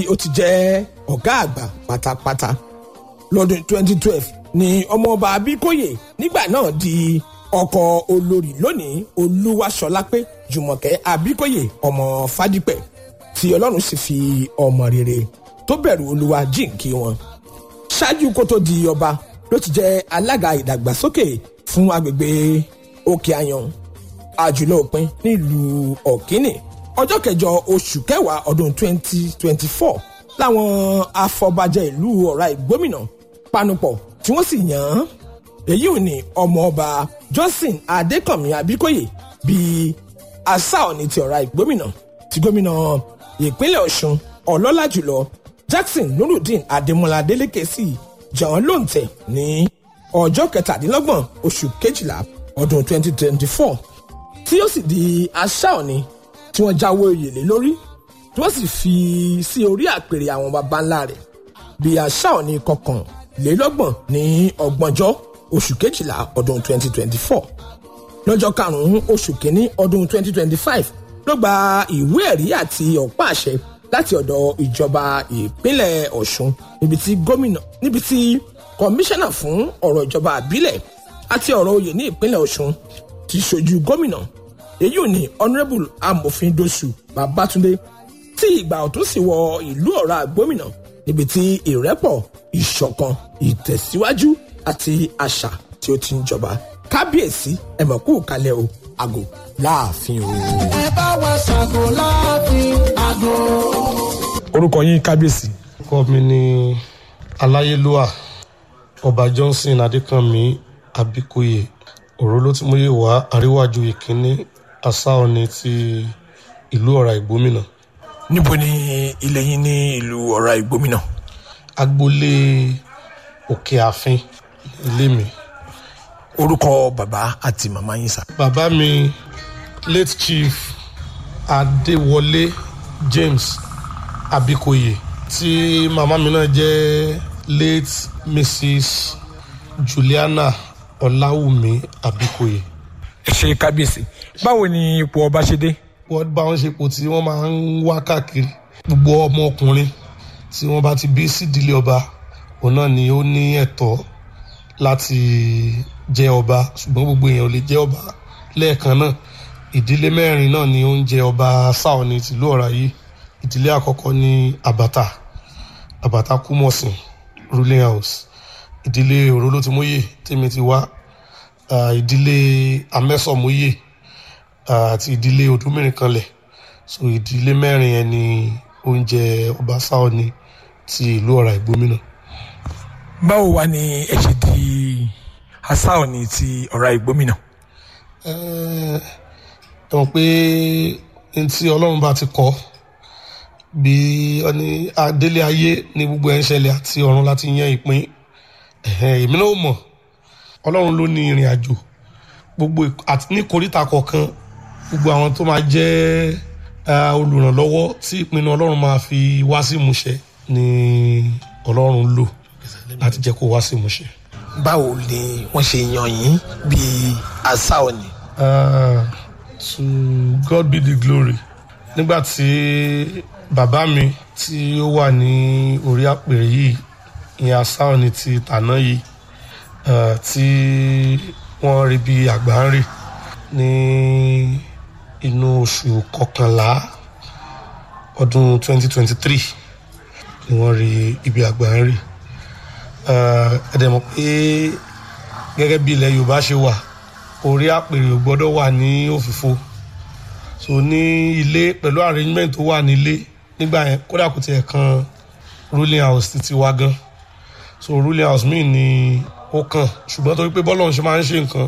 ó ti jẹ́ ọ̀gá àgbà pátápátá lọ́dún 2012 ni ọmọọba abíkóyè nígbà náà di ọkọ olórí lónìí olúwaṣọlápé jùmọ̀kẹ́ abíkóyè ọmọ fádípẹ̀ tí ọlọ́run sì fi ọmọ rere tó bẹ̀rù olúwa jíǹkí wọn ṣáájú kó tó di ọba ló ti jẹ́ alága ìdàgbàsókè fún agbègbè òkè àyàn àjùlọ òpin nílùú ọ̀kínì ọjọ́ kẹjọ oṣù kẹwàá ọdún 2024 láwọn afọbajẹ ìlú ọ̀rá ìgbómìnà panupọ̀ tí wọ́n sì yàn án èyí ò ní ọmọọba johnson adékànmí abíkóyè bíi asáọ̀ni ti ọ̀rá ìgbómìnà ti gómìnà ìpínlẹ̀ ọ̀ṣun ọlọ́lá jùlọ jackson nurudeen adémọlá adélékè sí jàn lóǹtẹ̀ ní ọjọ́ kẹtàdínlọ́gbọ̀n oṣù kejìlá ọdún 2024 tí ó sì di asáọ̀ni tí wọ́n jáwé oyè lé lórí tí wọ́n sì fi sí orí àpèrè àwọn baba ńlá rẹ̀ bíi asáọ̀ni kọkànlélọ́gbọ̀n ní ọgbọ̀njọ́ oṣù kejìlá ọdún 2024 lọ́jọ́ karùn-ún oṣù kínní ọdún 2025 ló gba ìwé ẹ̀rí àti ọ̀pá àṣẹ láti ọ̀dọ̀ ìjọba ìpínlẹ̀ ọ̀ṣun níbi tí gómìnà níbi tí kọmíṣánná fún ọ̀rọ̀ ìjọba àbílẹ̀ àti ọ̀rọ̀ oyè ní ìpínlẹ̀ ọ̀ṣun ti ṣojú gómìnà èyí ò ní honourable amòfin dosu babatunde tí ìgbà ọ̀tún sì wọ ìlú ọ̀rá gómìnà níbi tí ìrẹ́pọ̀ ìṣọ̀kan ìtẹ̀síwájú àti àṣà tí ó ti ń jọba kábíyèsí ẹ̀mọ̀kú kalẹ̀ o àgò láàfin o. ẹ bá wa ṣàgò láàfin àgò. orúkọ yín kábíyèsí. orúkọ mi ni aláyélúwà ọba johnson adékànmí abíkóyè òróló tí mo yé wá àríwájú ìkíní asáọ̀ni ti ìlú ọ̀rá ìgbómìnà níbo ni ilé yín ní ìlú ọ̀rá ìgbómìnà. agboolé òkè ààfin ilé mi orúkọ bàbá àti màmá yín sà. bàbá mi late chief adéwọlé james abikoye tí màmá mi náà jẹ́ late mrs juliana ọláwùmí abikoye. ẹ ṣe kábíyèsí báwo ni ipò ọba ṣe dé. wọ́n bá wọn ṣe pò tí wọ́n máa ń wá káàkiri gbogbo ọmọ ọkùnrin tí wọ́n bá ti bí sídìílé ọba òun náà ni ó ní ẹ̀tọ́ láti jẹ́ ọba ṣùgbọ́n gbogbo èèyàn ò lè jẹ́ ọba lẹ́ẹ̀kan náà ìdílé mẹ́rin náà ni ó ń jẹ ọba sáwọn ní tìlú ọ̀rá yìí ìdílé àkọ́kọ́ ní àbàtà àbàtà kúmọ̀sìn ruling house ìdílé òrólótìmóyè tèmi ti wá ah, ìdílé amẹ́sọ̀móyè ah, àti ìdílé odúmìnrin kanlẹ̀ so ìdílé mẹ́rin yẹn ni oúnjẹ ọba sáwọn ní ti ìlú ọ̀rá ìgbómìnà. báwo wá ni ẹ ṣe di asáòní ti ọ̀rá ìgbómìnà. ẹ ẹ mọ̀ pé n tí ọlọ́run bá ti kọ́ bí ọni adélé ayé ní gbogbo ẹ̀ ń ṣẹlẹ̀ àti ọ̀run láti yan ìpín ẹ̀hẹ́n, èmi náà mọ̀ ọlọ́run ló ní ìrìn àjò gbogbo ìk- àti ní koríta kọ̀ọ̀kan gbogbo àwọn tó máa jẹ́ eh, olùrànlọ́wọ́ tí ìpinnu ọlọ́run máa fi wá sí ìmúṣẹ ni ọlọ́run lò láti jẹ́ kó wá sí ìmúṣẹ. báwo ni wọ́n ṣe yan yín bíi asáòní. Ah, to God be the glory. Nígbà tí bàbá mi tí ó wà ní orí àpèrè yìí, ìyẹn asáwọn ni ti tàná yìí, ah, tí wọ́n rí bí àgbà ń rè ní inú oṣù kọkànlá ọdún 2023 ni wọ́n rí ibi àgbà ń rè. Ah, Ẹ dẹ̀ mọ̀ pé gẹ́gẹ́ bí ilẹ̀ Yorùbá ṣe wà orí àpèrè ò gbọ́dọ̀ wà ní òfìfo so ní ilé pẹ̀lú arrangement tó wà nílé nígbà yẹn kódà kò tiẹ̀ kan ruling house títí wá gan so ruling house míì ni ó kàn ṣùgbọ́n torí pé bọ́lọ̀ ṣe máa ń ṣe nǹkan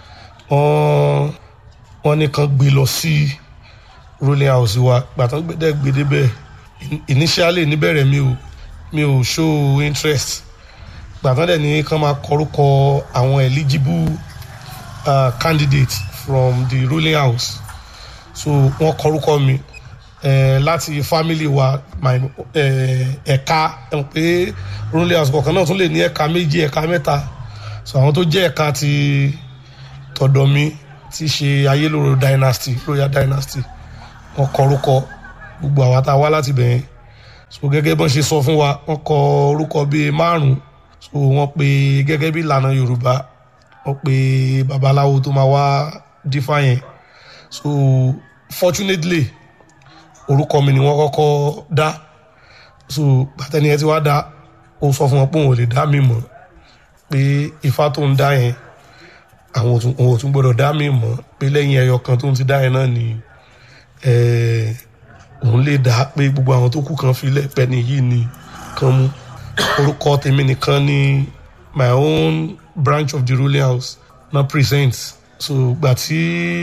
wọ́n wọ́n ní kan gbé lọ sí ruling house wa gbàtàn gbẹdẹ gbèdé bẹ́ẹ̀ in- initially níbẹ̀rẹ̀ mi ò mi ò show interest gbàtàn dẹ̀ ní kan máa kọrúkọ àwọn eligible uh, candidate from the ruling house so wọn kọrúkọ mi eh, láti family wa my eh, ẹ̀ka ẹ̀ pé ruling house kọ̀ọ̀kan náà tún lè ní ẹ̀ka méjì ẹ̀ka mẹ́ta so àwọn tó jẹ́ ẹ̀ka ti tọ̀dọ̀ mi ti ṣe ayélóró dynasty royal dynasty wọn kọrúkọ gbogbo àwọn tá a wá láti bẹ̀yẹn so gẹ́gẹ́ bọ́n ṣe sọ fún wa wọ́n kọ orúkọ bíi márùn-ún so wọ́n pe gẹ́gẹ́ bí ìlànà yorùbá wọ́n pe babaláwo tó máa wá dífá yẹn so fortunately orúkọ mi ni wọ́n kọ́kọ́ dá so gbàtẹ́ni ẹ ti wá dá ó sọ fún wọn pé òun ò lè dá mi mọ̀ pé ifá tó ń dá yẹn àwọn ò tún- òun ò tún gbọ́dọ̀ dá mi mọ̀ pé lẹ́yìn ẹyọ kan tó ń ti dá yẹn náà ni eh, òun lè dá pé gbogbo àwọn tó kù kan filẹ̀ pẹ́ni yìí ni kan mú orúkọ tèmi nìkan ni my own branch of the ruling house na present so gbà tí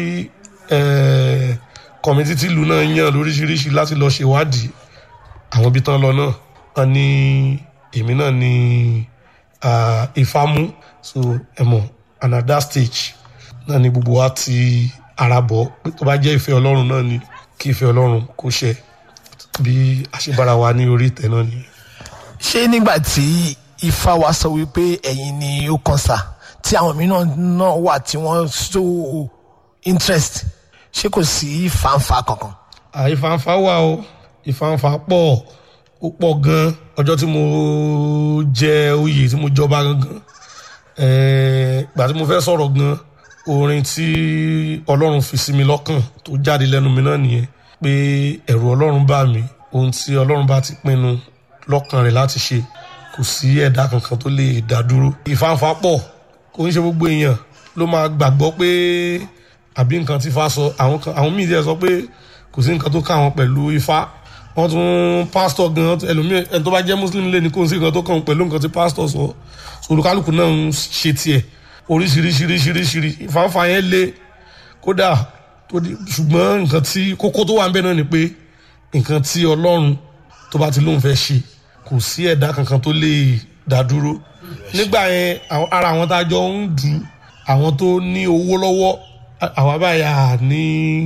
kọ̀mítì tìlú náà yàn lóríṣiríṣi láti lọ ṣèwádìí àwọn ibi tán lọ náà wọn ní èmi náà ní ah, ifá mú so ẹ mọ̀ and at that stage náà ni gbogbo wa ti ara bọ̀ pé tó bá jẹ́ ìfẹ́ ọlọ́run náà ni kí ìfẹ́ ọlọ́run kó ṣẹ bí àṣebára wa ní orí ìtẹ́ náà nìyẹn. ṣé nígbà tí ifá wa sọ wípé ẹ̀yin ni ó kàn sá tí àwọn mìíràn náà wà tí wọ́n so interest ṣé kò sí fanfa kankan. à ìfànfà wà o ìfànfà pọ̀ ó pọ̀ gan ọjọ́ tí mo jẹ oyè tí mo jọba gangan eh, gbà tí mo fẹ́ sọ̀rọ̀ gan orin tí ọlọ́run fi sí mi lọ́kàn tó jáde lẹ́nu mi náà nìyẹn pé ẹ̀rù ọlọ́run bá mi ohun tí ọlọ́run bá ti pinnu lọ́kàn rẹ̀ láti ṣe kò sí ẹ̀dá kankan tó lè dá dúró ìfànfà pọ̀ kò ń ṣe gbogbo èèyàn ló máa gbàgbọ́ pé àbí nǹkan tí ifá sọ àwọn kan àwọn míì díẹ̀ sọ pé kò sí nǹkan tó ká wọn pẹ̀lú ifá wọ́n tún pásítọ̀ gan ẹlòmíì ẹni tó bá jẹ́ muslim lé ní kò sí nǹkan tó kàn pẹ̀lú nǹkan tí pásítọ̀ sọ olùkálùkù náà ń ṣe tiẹ̀ oríṣiríṣiríṣiríṣiríṣi ìfànfà yẹn lé kódà tó di- ṣùgbọ́n nǹkan tí kókó tó wà ń bẹ náà ni pé nǹkan tí ọlọ́run tó bá ti lóun fẹ́ ṣe kò sí ẹ̀dá kankan tó lè dá dúró nígbà yẹn àwọn- ara àwọn tá a jọ ń dù ú, àwọn tó ní owó lọ́wọ́ à- àwa báyà ní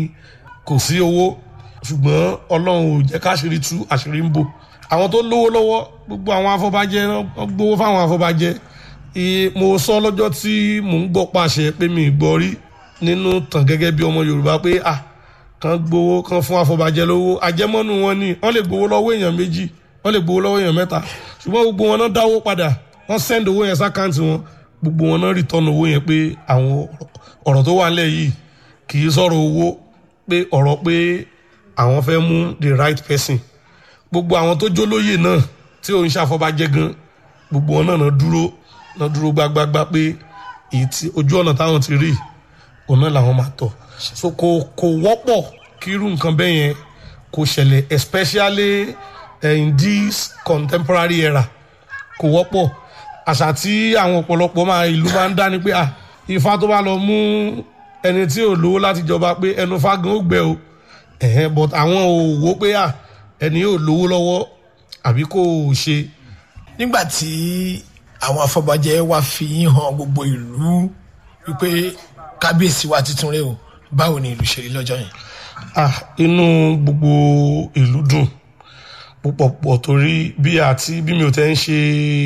kò sí owó ṣùgbọ́n ọlọ́run ò jẹ́ káṣírí tú àṣírí ń bò àwọn tó lówó lọ́wọ́ gbogbo àwọn afọbajẹ wọ́n gbowó fáwọn afọbajẹ Iye- mo sọ lọ́jọ́ tí mò ń gbọ́ pàṣẹ pé mi ì gbọ́ rí nínú tàn gẹ́gẹ́ bí ọmọ yorùbá pé à kan gbowó kan fún afọbajẹ lówó àjẹmọ́nú wọn ni wọ́n lè gbowó lọ́wọ́ èèyàn méjì wọ́n lè gbowó lọ́wọ́ èèyàn mẹ́ta ṣùgbọ́n gbogbo wọn náà dáwó padà wọ́n send owó yẹn sákàǹtì wọn gbogbo wọn náà return owó yẹn pé àwọn ọ̀rọ̀ tó wà nílẹ̀ yìí kì í sọ̀rọ̀ owó pé ọ̀rọ̀ pé àwọn fẹ́ mú the right person gbogbo àwọn tó jólóyè náà tí òun ṣàfọbàjẹ́ gan gbogbo wọn náà náà dúró náà dúró gbágbágbá pé èyí tí ojú ọ̀nà táwọn ti rí òun náà làwọn máa tọ̀ so kò kò wọ́pọ̀ kí irú nǹkan bẹ́ẹ̀ yẹn kò ṣẹlẹ̀ especially eh, in this contemporary era kò wọ́pọ̀ àṣà tí àwọn ọ̀pọ̀lọpọ̀ máa ìlú máa ń dá ni pé à ifá tó bá lọ mú ẹni tí ò lówó láti jọba pé ẹnu fágan ó gbẹ o ẹ̀hẹ́n but àwọn ò wò pé à ẹni yóò lówó lọ́wọ́ àbí kò ṣe nígbà tí àwọn afọbajẹ wa fi yín hàn gbogbo ìlú wípé kábíyèsí wa tuntun rẹ o báwo ni ìlú ṣe rí lọ́jọ́ yẹn. ah inú gbogbo ìlú dùn púpọ̀ pọ̀ torí bí àti bí mi ò tẹ́ ń ṣe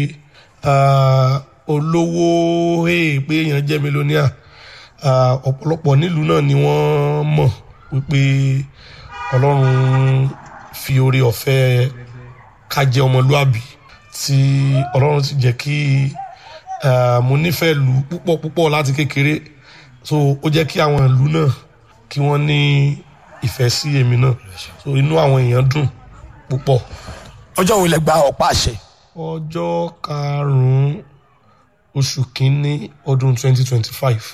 ah, olówó hey, pé èèyàn jẹ́ mílíọ̀nìà ah, ọ̀pọ̀lọpọ̀ nílùú náà ni wọ́n mọ̀ wípé ọlọ́run fi oore ọ̀fẹ́ ká jẹ́ ọmọlúàbí tí ọlọ́run ti jẹ́ kí ah, mo nífẹ̀ẹ́ lù púpọ̀ púpọ̀ láti kékeré so ó jẹ́ kí àwọn ìlú náà kí wọ́n ní ìfẹ́ sí èmi náà so inú àwọn èèyàn dùn púpọ̀. ọjọ́ wo lẹ gba ọ̀pá àṣẹ. ọjọ́ karùn-ún oṣù kínní ọdún 2025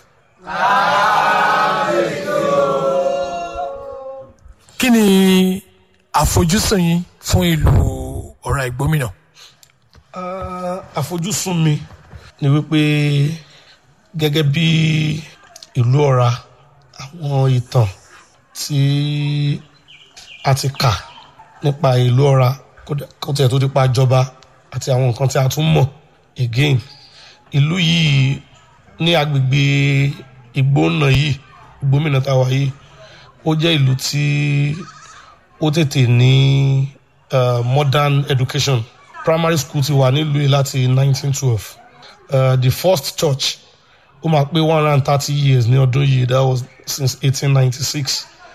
kí ni àfojúsùn yín fún ìlú ọ̀rọ̀ ìgbómìnà. Ah, àfojúsùn mi ni wípé gẹ́gẹ́ bí ìlú ọ̀ra àwọn ìtàn tí a ti kà nípa ìlú ọ̀ra kódà- kó tiẹ̀ tó nípa ìjọba àti àwọn nǹkan tí a tún mọ̀ again ìlú yìí ní agbègbè ìgbóná yìí ìgbómìnà táwa yìí ó jẹ́ ìlú tí ó tètè ní uh, modern education primary school ti wà nílùú yìí láti 1912 uh, the first church ó máa pé one hundred and thirty years ní ọdún yìí that was since 1896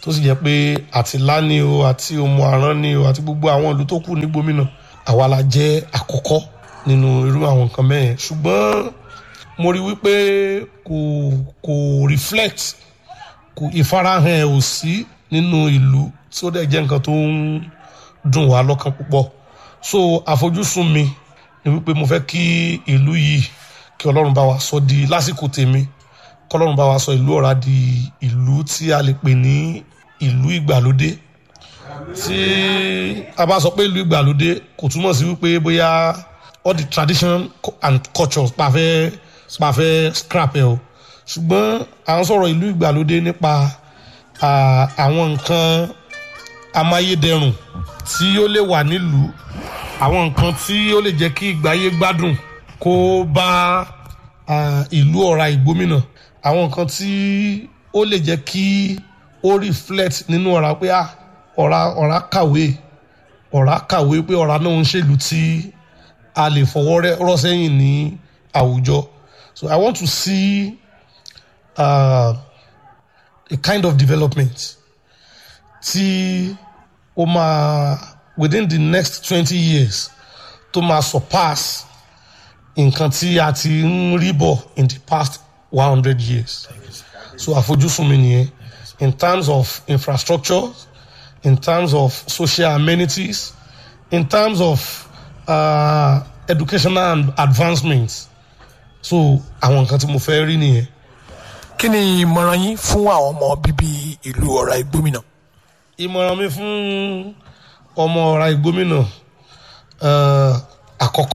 tó sì jẹ́ pé àti lání o àti òmù àrán ni o àti gbogbo àwọn ìlú tó kù ní gómìnà àwa la jẹ́ àkọ́kọ́ nínú irú àwọn nǹkan bẹ́ẹ̀ ṣùgbọ́n mo rí wípé kò kò reflect kò ìfarahàn ẹ̀ ò sí nínú ìlú tí ó dẹ̀ jẹ́ nǹkan tó ń dùn wá lọ́kàn púpọ̀ so àfojúsùn mi ni wípé mo fẹ́ kí ìlú yìí kí ọlọ́run bá wa sọ di lásìkò tèmi kọlọ́run bá wa sọ ìlú ọ̀rá di ìlú tí a lè pè ní ìlú ìgbàlódé tí a bá sọ pé ìlú ìgbàlódé kò túmọ̀ sí wípé bóyá all the tradition and culture pa fẹ́ pa fẹ́ scrap ẹ̀ o ṣùgbọ́n à ń sọ̀rọ̀ ìlú ìgbàlódé nípa àwọn nǹkan amáyédẹrùn tí ó lè wà nílùú àwọn nǹkan tí ó lè jẹ́ kí ìgbáyé gbádùn kó bá ìlú ọ̀rá ìgbómìnà àwọn nǹkan tí ó lè jẹ́ kí ó reflect nínú ọ̀rá pé ọ̀rá ọ̀rá kàwé ọ̀rá kàwé pé ọ̀rá náà ń ṣèlú tí a lè fọwọ́ rọ́ sẹ́yìn ní àwùjọ so I want to see uh, a kind of development tí ó máa within the next twenty years tó máa surpass nǹkan tí a ti ń rí bọ̀ in the past one hundred years so àfojúsùn mi nìyẹn in terms of infrastructure in terms of social amenities in terms of uh, educational advancements so àwọn nǹkan tí mo fẹ́ rí nìyẹn. kí ni ìmọ̀ràn yín fún àwọn ọmọ bíbí ìlú ọ̀rá ìgbómìnà. ìmọ̀ràn mi fún ọmọ ọ̀rá ìgbómìnà àkọ́kọ́.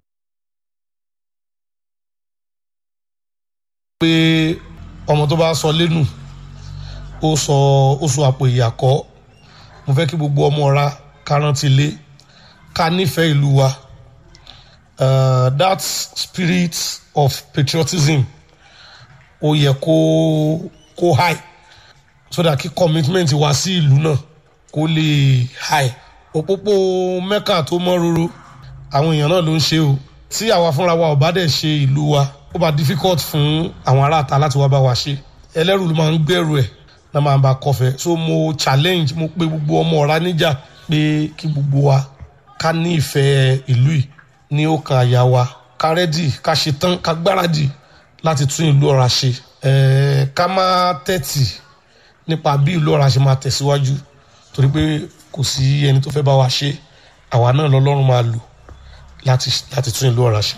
pé ọmọ tó bá sọ lẹ́nu ó sọ ó sọ àpò ìyàkọ́ mo fẹ́ kí gbogbo ọmọ ọ̀rá kárántì lé ká nífẹ̀ẹ́ ìlú wa uh, that spirit of patriotism ó yẹ kó kó high so that kí commitment wá sí ìlú náà kó lè high òpópó mẹ́kà tó mọ́ roro àwọn èèyàn náà ló ń ṣe o tí àwa fúnra wa ò bá dẹ̀ ṣe ìlú wa ó bá difficult fún àwọn aráàta láti wá bá wa ṣe ẹlẹ́rù ló máa ń gbẹ̀rù ẹ̀ náà máa bá kọfẹ́ so mo challenge mo pe gbogbo ọmọ ọ̀rá níjà pé kí gbogbo wa ká ní ìfẹ́ ìlú yìí ní ó kan àyà wa ká rẹ́dì ká ṣe tán ká gbáradì láti tún ìlú ọ̀rá ṣe ẹ̀ẹ́ ká má tẹ̀tì nípa bí ìlú ọ̀rá ṣe máa tẹ̀síwájú torí pé kò sí ẹni tó fẹ́ bá wa ṣe àwa náà lọ́lọ́run máa lò láti láti tún ìlú ọ̀rá ṣe.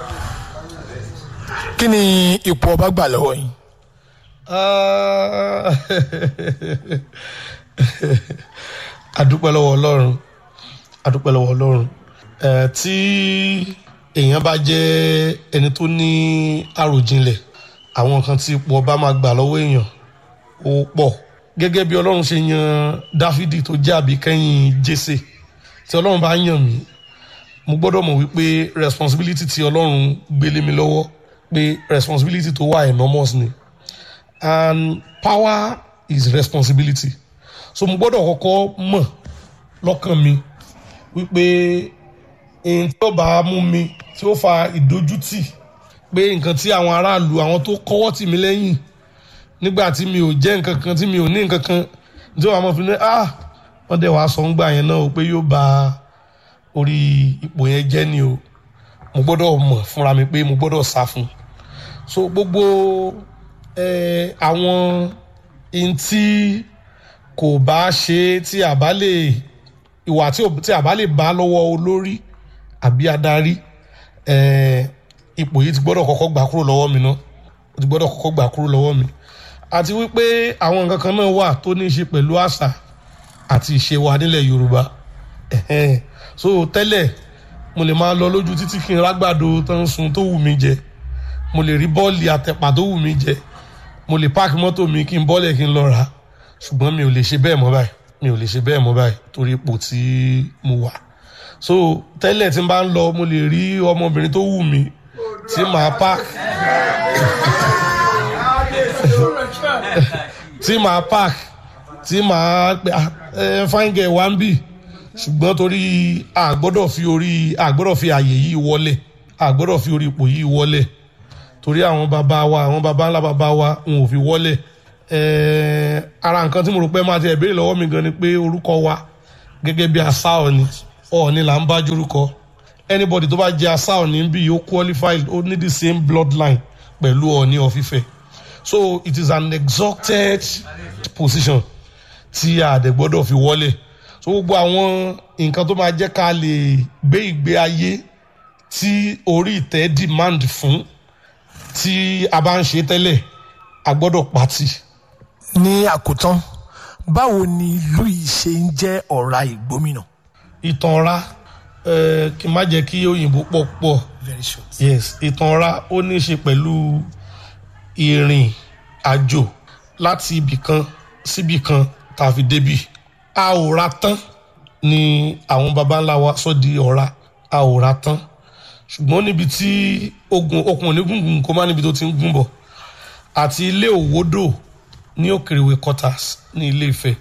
kí ni ipò ọba gbà lọ́wọ́ yín. adúpẹ́ lọ́wọ́ ọlọ́run adúpẹ́ lọ́wọ́ ọlọ́run ẹ̀ tí èèyàn bá jẹ́ ẹni tó ní àròjinlẹ̀ àwọn nǹkan tí ipò ọba máa gbà lọ́wọ́ èèyàn ó pọ̀ gẹ́gẹ́ bí ọlọ́run ṣe yan dáfídì tó jẹ́ àbíkẹ́yìn jésè tí ọlọ́run bá yàn mí mo gbọ́dọ̀ mọ̀ wípé responsibility tí ọlọ́run gbélé mi lọ́wọ́ pé responsibility tó wà enormous ni and power is responsibility so mo gbọ́dọ̀ kọ́kọ́ mọ̀ lọ́kàn mi wípé èyí tí ó bá mú mi tí ó fa ìdójútì pé nǹkan tí àwọn aráàlú àwọn tó kọ́wọ́ tì mí lẹ́yìn nígbà tí mi ò jẹ́ nǹkan kan tí mi ò ní nǹkan kan tí wọ́n á mọ̀ fi ní ah wọ́n dẹ̀ wàá sọ ń gbà yẹn náà o pé yóò ba orí ipò yẹn jẹ́ ni o mo gbọ́dọ̀ mọ̀ fúnra mi pé mo gbọ́dọ̀ sá fún so gbogbo àwọn ohun tí kò bá ṣe tí a bá lè ìwà tí a bá lè bá lọ́wọ́ olórí àbí adarí ipò yìí ti gbọ́dọ̀ kọ́kọ́ gbà kúrò lọ́wọ́ mi náà ó ti gbọ́dọ̀ kọ́kọ́ gbà kúrò lọ́wọ́ mi àti wípé àwọn nǹkan kan náà wà tó ní í ṣe pẹ̀lú àṣà àti ìṣe wa nílẹ̀ Yorùbá so tẹ́lẹ̀ mo lè máa lọ lójú títí kí n rágbàdo tó ń sun tó wù mí jẹ mo lè rí bọ́ọ̀lì àtẹ̀pà tó wù mí jẹ mo lè páàkì mọ́tò mi kí n bọ́ọ̀lẹ̀ kí n lọ rà á ṣùgbọ́n mi ò lè ṣe bẹ́ẹ̀ mọ́ báyìí mi ò lè ṣe bẹ́ẹ̀ mọ́ báyìí torí ipò tí mo wà so tẹ́lẹ̀ tí n bá ń lọ mo lè rí ọmọbìnrin tó wù mí tí màá páàkì tí màá páàkì tí màá pè ẹ fine girl wá ń bì ṣùgbọ́n torí àgbọ́dọ̀ fi orí àgbọ́dọ̀ fi àyè yìí wọlé àgbọ́dọ̀ fi orí ipò yìí wọlé torí àwọn bàbá wa àwọn bàbá ńlá bàbá wa wọn ò fi wọlé Eh, ara nǹkan tí mo rò pé máa ti ẹ̀ béèrè lọ́wọ́ mi gan ni pé orúkọ wa gẹ́gẹ́ bí àṣà ọ̀ni ọ̀ni là ń bá jórúkọ anybody tó bá jẹ́ àṣà ọ̀ni bí ó qualified ó ní the same bloodline pẹ̀lú ọ̀ni ọ̀fífẹ́ so it is an exalted position tí a dẹ̀ gbọ́dọ̀ fi wọlé so gbogbo àwọn nǹkan tó máa jẹ́ ká lè gbé ìgbé ayé tí orí ìtẹ́ demand fún tí a bá ń ṣe tẹ́lẹ̀ a gbọ́dọ̀ pàtì. ní àkótán báwo ni ìlú yìí ṣe ń jẹ́ ọ̀rá ìgbómìnà. ìtàn ọ̀ra eh, kí n má jẹ́ kí òyìnbó pọ̀ pọ̀ very short. yes ìtàn ọ̀ra ó ní í ṣe pẹ̀lú ìrìn àjò láti ibì kan síbì kan tá a fi débì a ò ra tán ni àwọn baba ńlá wa sọ di ọ̀ra a ò ra tán ṣùgbọ́n níbi tí ogun okùn onígungun kó má níbi tó ti ń gún bọ̀ àti ilé òwòdò ní òkèrèwé quarters ní ilé Ifẹ̀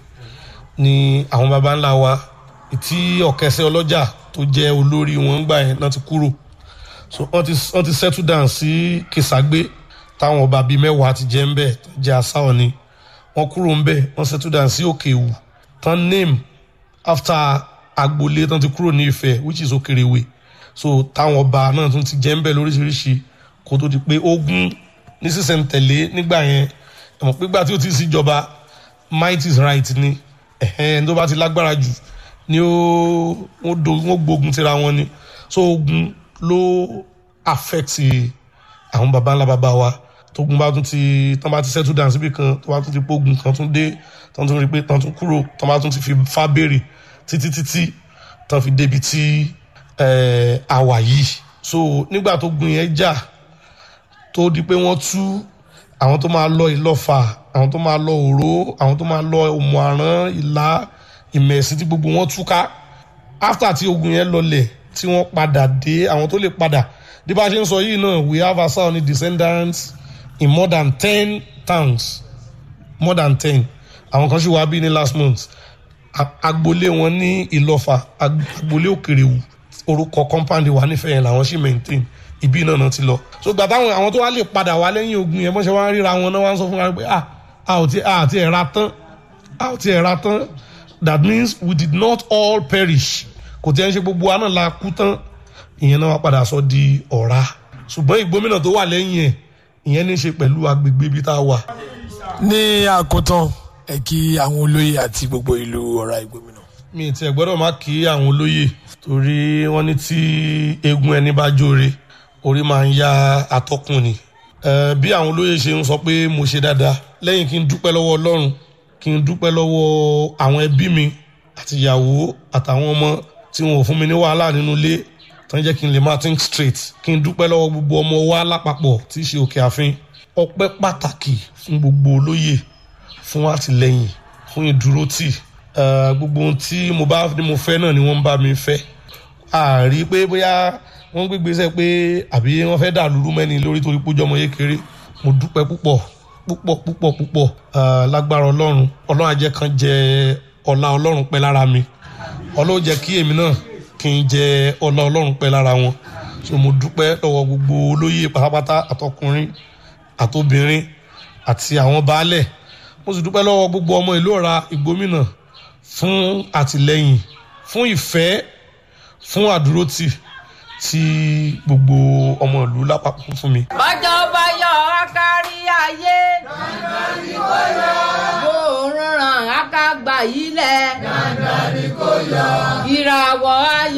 ni àwọn baba ńlá wa tí ọ̀kẹ́sẹ́ ọlọ́jà tó jẹ́ olórí wọn gbà yẹn náà ti kúrò so wọ́n ti wọ́n ti settle down sí Kìsàgbé táwọn ọba bíi mẹ́wàá ti jẹ́ ń bẹ̀ tó jẹ́ asá ọ̀ni wọ́n kúrò ń bẹ̀ wọ́n settle down sí Òkè Ìwù tán name after agboolé tán ti kúrò ní Ifẹ̀ which is Òkèrèwé so táwọn ọba náà tún ti jẹ́ ń bẹ̀ lóríṣiríṣi kó tó di pé ogun ní sísẹ̀ntẹ̀lé nígbà yẹn ẹ̀mọ̀ pé gbà tí ó ti síjọba might is right ni ẹ̀hẹ́n ẹni tó bá ti lágbára jù ni ó wọ́n do wọ́n gbógun tira wọn ni so ogun ló affect àwọn baba ńlá baba wa tógun bá tún ti tán bá ti settle down síbi kan tó bá tún ti pógun kan tún dé tán tún rí pé tán tún kúrò tán bá tún ti fi fá béèrè títí títí tán fi débi tí eh, àwà yìí so nígbà tó gun yẹn jà tó di pé wọ́n tú àwọn tó máa lọ ìlọ́fà àwọn tó máa lọ òró àwọn tó máa lọ òmù àrán ìlà ìmẹ̀sí tí gbogbo wọn túká after tí ogun yẹn lọlẹ̀ tí wọ́n padà dé àwọn tó lè padà bí bá a ṣe ń sọ yìí náà we have Asa Oni descendants in more than ten towns more than ten àwọn kan ṣì wá bí ní last month A- agboolé wọn ní ìlọ́fà ag- agboolé òkèrèwù orúkọ compound wà nífẹ̀ẹ́ yẹn làwọn ṣì maintain ibi náà náà ti lọ so gbà táwọn àwọn tó wá lè padà wá lẹ́yìn ogun yẹn bọ́n ṣe wá ń ríra wọn náà wá ń sọ fún wa pé ah a ò ti a àti ẹ̀ ra tán a ò ti ẹ̀ ra tán that means we did not all perish kò tí ẹ ń ṣe gbogbo wa náà la kú tán ìyẹn náà wá padà sọ di ọ̀ra ṣùgbọ́n ìgbómìnà tó wà lẹ́yìn ẹ̀ ìyẹn ní í ṣe pẹ̀lú agbègbè ibi tá a wà ní àkótán ẹ kí àwọn olóyè àti gbogbo ìlú ọ̀rá ìgbómìnà. mi ì tiẹ̀ gbọ́dọ̀ má kí àwọn olóyè torí wọ́n ní tí eegun ẹni bá jóore orí máa ń ya atọ́kùn ni Eh, bí àwọn olóyè ṣe ń sọ pé mo ṣe dáadáa lẹ́yìn kí n dúpẹ́ lọ́wọ́ ọlọ́run kí n dúpẹ́ lọ́wọ́ àwọn ẹbí mi àti ìyàwó àtàwọn ọmọ tí wọn ò fún mi ní wàhálà nínú ilé tó ń jẹ́ kí n lè máa think straight kí n dúpẹ́ lọ́wọ́ gbogbo ọmọ wa lápapọ̀ tí í ṣe òkè àfin ọpẹ́ pàtàkì fún gbogbo olóyè fún àtìlẹyìn fún ìdúrótì Eh, gbogbo ohun tí mo bá ní mo fẹ́ náà ni wọ́n ń bá mi fẹ́ àrí pé bóyá wọ́n gbé gbèsè pé àbí wọ́n fẹ́ dà lúrú mẹ́ni lórí torí pójọ́ ọmọ kékeré mo dúpẹ́ púpọ̀ púpọ̀ púpọ̀ púpọ̀ Ah, lágbára ọlọ́run ọlọ́run ajẹ́ kan jẹ ọlá ọlọ́run pẹ́ lára mi ọlọ́run jẹ́ kí èmi náà kí n jẹ ọlá ọlọ́run pẹ́ lára wọn so mo dúpẹ́ lọ́wọ́ gbogbo olóyè pátápátá àtọkùnrin àtobìnrin àti àwọn baálẹ̀ mo sì dúpẹ́ lọ́wọ́ gbogbo ọmọ ìlú ọ̀ra ìgbómìnà fún àtìlẹ́yìn fún ìfẹ́ fún àdúrótì tí gbogbo ọmọ ìlú lápapọ̀ fún mi. bọ́jọ́ bá yọ kárí ayé. dandan ni kò yọ. bóòrùn ràn á ká gbà yí lẹ̀. dandan ni kò yọ. ìràwọ̀ ayọ̀.